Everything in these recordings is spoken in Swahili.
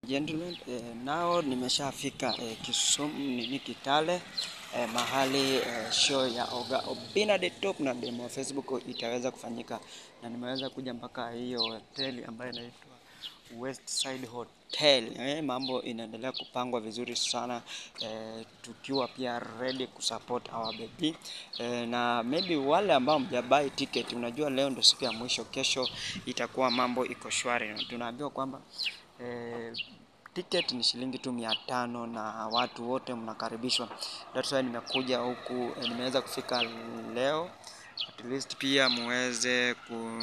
Gentlemen, eh, nao nimeshafika eh, Kisumu nini Kitale eh, mahali eh, show ya Oga Obinna the Top na demo wa Facebook itaweza kufanyika, na nimeweza kuja mpaka hiyo hoteli ambayo inaitwa Westside Hotel. Eh, mambo inaendelea kupangwa vizuri sana eh, tukiwa pia ready kusupport our baby eh, na maybe wale ambao mjabai ticket, unajua leo ndo siku ya mwisho, kesho itakuwa mambo iko shwari. Tunaambiwa kwamba eh, ticket ni shilingi tu mia tano na watu wote mnakaribishwa. That's why nimekuja huku eh, nimeweza kufika leo at least pia muweze ku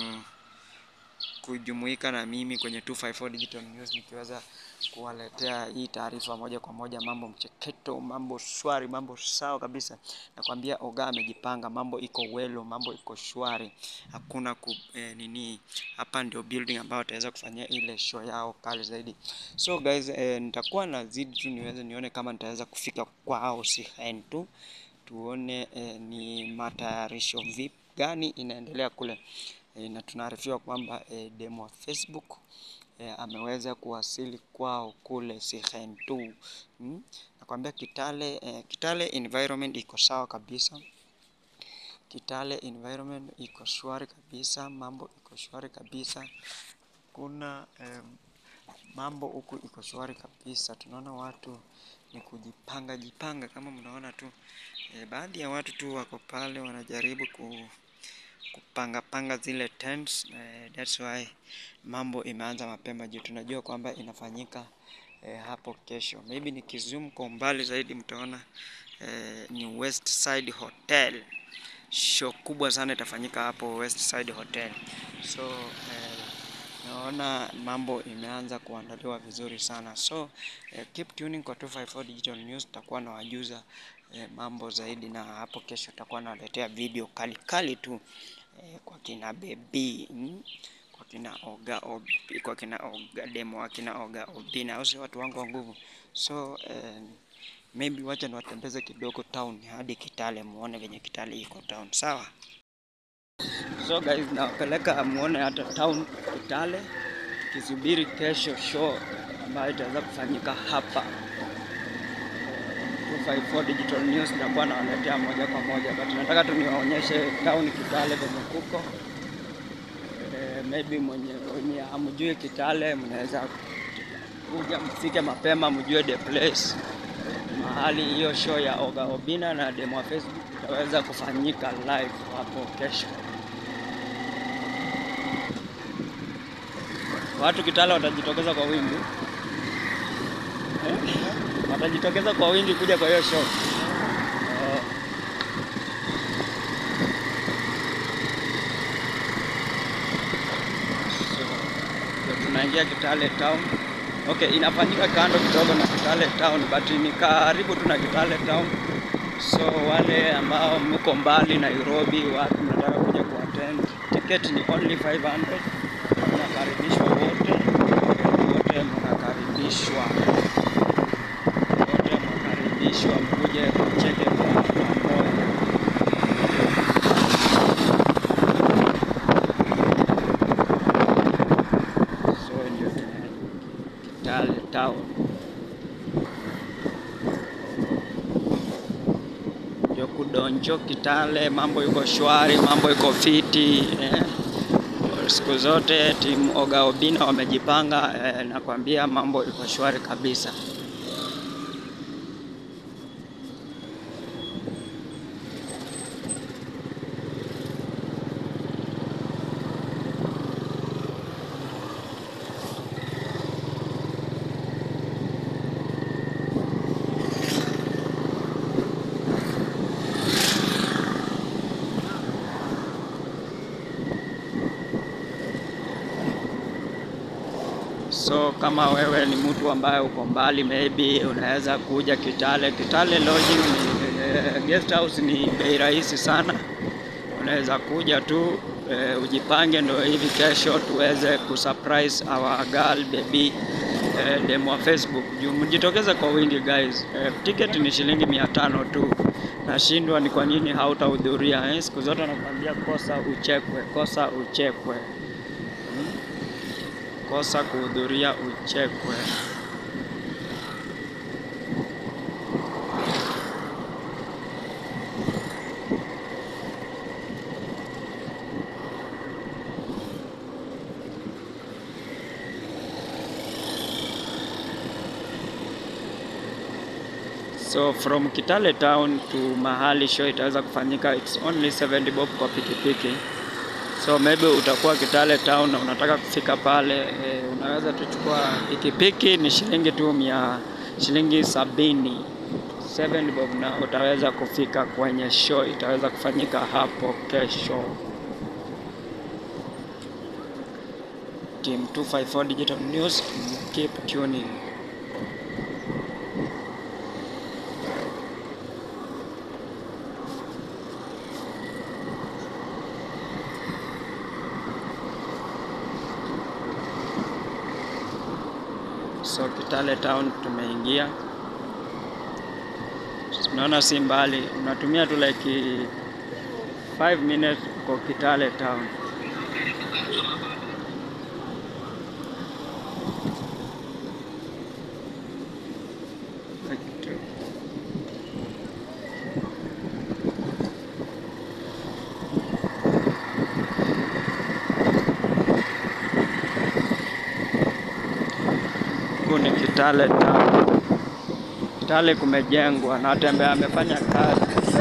kujumuika na mimi kwenye 254 Digital News nikiweza kuwaletea hii taarifa moja kwa moja, mambo mcheketo, mambo shwari, mambo sawa kabisa. Nakwambia Oga amejipanga, mambo iko welo, mambo iko shwari, hakuna ku, eh, nini hapa ndio building ambayo wataweza kufanyia ile show yao kali zaidi. So guys, eh, nitakuwa nazidi tu niweze nione kama nitaweza kufika kwao Sihen tu tuone eh, ni matayarisho vipi gani inaendelea kule e, na tunaarifiwa kwamba e, demo wa Facebook e, ameweza kuwasili kwao kule Sihen 2 hmm? Nakwambia Kitale e, Kitale environment iko sawa kabisa. Kitale environment iko shwari kabisa, mambo iko shwari kabisa. Kuna eh, mambo huku iko shwari kabisa. Tunaona watu ni kujipanga jipanga, kama mnaona tu eh, baadhi ya watu tu wako pale wanajaribu ku kupanga panga zile tents eh, that's why mambo imeanza mapema juu tunajua kwamba inafanyika eh, hapo kesho. Maybe nikizoom kwa umbali zaidi mtaona eh, ni West Side Hotel. Show kubwa sana itafanyika hapo West Side Hotel. So eh, naona mambo imeanza kuandaliwa vizuri sana. So eh, keep tuning kwa 254 Digital News, tutakuwa na wajuza eh, mambo zaidi, na hapo kesho tutakuwa naletea video kali kali tu eh, kwa kina Baby mm? kwa kina Oga Ob, kwa kina Oga demo wa kina Oga Obinna, au si watu wangu wa nguvu. So eh, maybe wacha niwatembeze kidogo town hadi Kitale, muone venye Kitale iko town, sawa? So guys, nawapeleka muone hata town Kitale, kisubiri kesho show ambayo itaweza kufanyika hapa 254 Digital News, nitakuwa nawaletea moja kwa moja, but nataka tu niwaonyeshe town Kitale venye kuko eh, maybe mwenye mwenye hamjui Kitale, mnaweza kuja mfike mapema, mjue the place mahali hiyo show ya Oga Obinna na demo wa Facebook itaweza kufanyika live hapo kesho. Watu Kitale watajitokeza kwa wingi eh? watajitokeza kwa wingi kuja kwa hiyo show oh. So, tunaingia Kitale town. Okay, inafanyika kando kidogo na Kitale town but ni karibu tu na Kitale town. So wale ambao mko mbali Nairobi, watu mnataka kuja kuattend, ticket ni only 500. Mnakaribishwa wote, wote mnakaribishwa, wote mnakaribishwa mkuje kucheke kwa pamoja. So ndio Kitale town. ndio kudonjo Kitale, mambo yuko shwari, mambo yuko fiti eh. Siku zote timu Oga Obinna wamejipanga eh, nakwambia mambo iko shwari kabisa. So kama wewe ni mtu ambaye uko mbali, maybe unaweza kuja Kitale. Kitale lodging ni, eh, guest house ni bei rahisi sana, unaweza kuja tu eh, ujipange, ndio hivi kesho tuweze kusurprise our girl baby eh, demo wa Facebook. Juu mjitokeze kwa wingi guys. Eh, ticket ni shilingi mia tano tu. Nashindwa ni kwa nini hautahudhuria eh? Siku zote nakwambia kosa uchekwe, kosa uchekwe kosa kuhudhuria uchekwe. So from Kitale town to mahali show itaweza kufanyika, it's only 70 bob kwa pikipiki. So maybe utakuwa Kitale town na unataka kufika pale e, unaweza tuchukua pikipiki ni shilingi tu mia shilingi sabini 7 bob na utaweza kufika kwenye show itaweza kufanyika hapo kesho. Team 254 Digital News, keep tuning. So Kitale town tumeingia, unaona si mbali, unatumia tu like 5 minutes kwa Kitale town. Huku ni Kitale town. Kitale kumejengwa, Natembe amefanya kazi,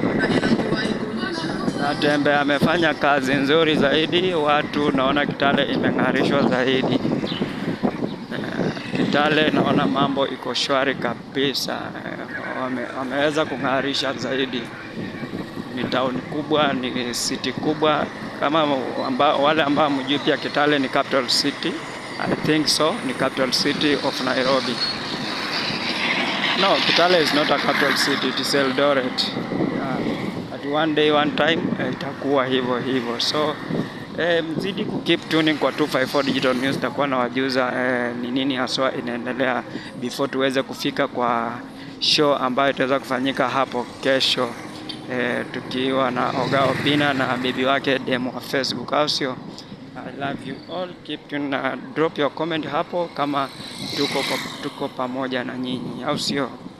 Natembe amefanya kazi nzuri zaidi, watu naona Kitale imeng'arishwa zaidi. Eh, Kitale naona mambo iko shwari kabisa, Eh, wame, wameweza kung'arisha zaidi. Ni town kubwa, ni city kubwa kama amba, wale ambao mjui pia Kitale ni capital city. I think so, ni capital city of Nairobi. No, Kitale is not a capital city, it is Eldoret. Yeah. At one day one time eh, itakuwa hivyo hivyo. So eh, mzidi ku keep tuning kwa 254 Digital News, takuwa na wajuza eh, ni nini haswa inaendelea before tuweze kufika kwa show ambayo itaweza kufanyika hapo kesho eh, tukiwa na Oga Obina na bibi wake demo wa Facebook, au sio? I love you all. Keep tuned na drop your comment hapo kama tuko, tuko pamoja na nyinyi, au sio?